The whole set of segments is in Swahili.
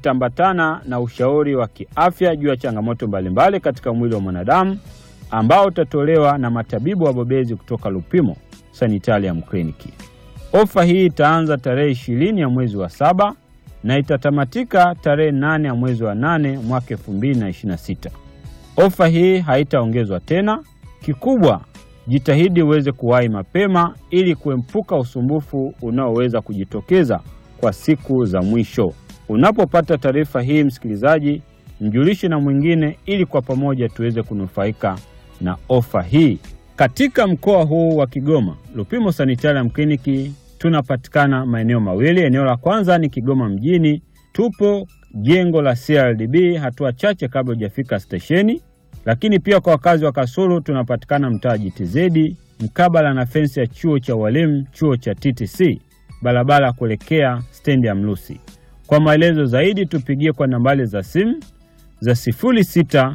itaambatana na ushauri wa kiafya juu ya changamoto mbalimbali katika mwili wa mwanadamu ambao utatolewa na matabibu wabobezi kutoka Lupimo Sanitarium Clinic. Ofa hii itaanza tarehe ishirini ya mwezi wa saba na itatamatika tarehe nane ya mwezi wa nane mwaka 2026. Ofa hii haitaongezwa tena. Kikubwa, jitahidi uweze kuwahi mapema ili kuepuka usumbufu unaoweza kujitokeza kwa siku za mwisho. Unapopata taarifa hii, msikilizaji, mjulishe na mwingine ili kwa pamoja tuweze kunufaika na ofa hii. Katika mkoa huu wa Kigoma, Lupimo Sanitarium Clinic tunapatikana maeneo mawili. Eneo la kwanza ni Kigoma mjini, tupo jengo la CRDB hatua chache kabla hujafika stesheni. Lakini pia kwa wakazi wa Kasulu tunapatikana mtaa JTZ mkabala na fensi ya chuo cha walimu, chuo cha TTC, barabara ya kuelekea stendi ya Mlusi. Kwa maelezo zaidi tupigie kwa nambari za simu za 0693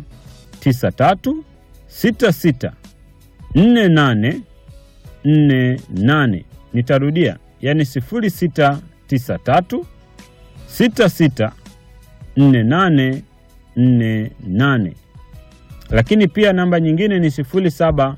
66 48 48. Nitarudia, yani 0693 66 48 48. Lakini pia namba nyingine ni 0715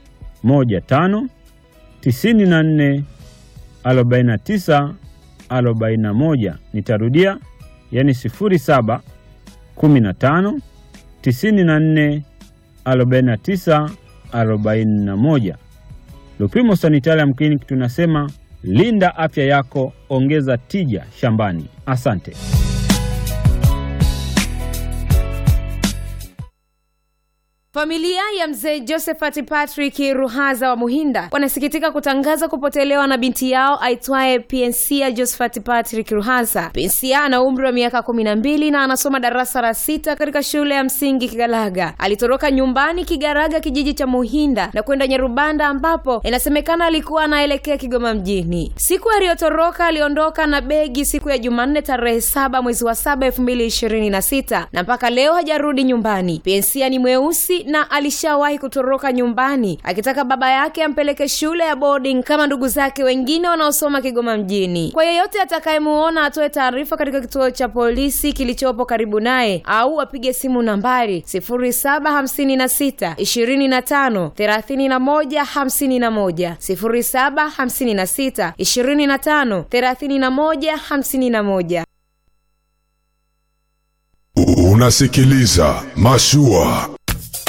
94 49 41. Nitarudia, yani 07 15 94 49 41. Lupimo Sanitarium Clinic tunasema linda afya yako, ongeza tija shambani. Asante. Familia ya mzee Josephat Patrick Ruhaza wa Muhinda wanasikitika kutangaza kupotelewa na binti yao aitwaye Pensia Josephat Patrick Ruhaza. Pensia ana umri wa miaka kumi na mbili na anasoma darasa la sita katika shule ya msingi Kigalaga. Alitoroka nyumbani Kigaraga, kijiji cha Muhinda na kwenda Nyarubanda, ambapo inasemekana alikuwa anaelekea Kigoma mjini. Siku aliyotoroka aliondoka na begi siku ya Jumanne tarehe saba mwezi wa saba elfu mbili ishirini na sita na mpaka leo hajarudi nyumbani. Pensia ni mweusi na alishawahi kutoroka nyumbani akitaka baba yake ampeleke shule ya boarding kama ndugu zake wengine wanaosoma Kigoma mjini. Kwa yeyote atakayemuona atoe taarifa katika kituo cha polisi kilichopo karibu naye au apige simu nambari 0756 25 31 51, 0756 25 31 51. Unasikiliza Mashua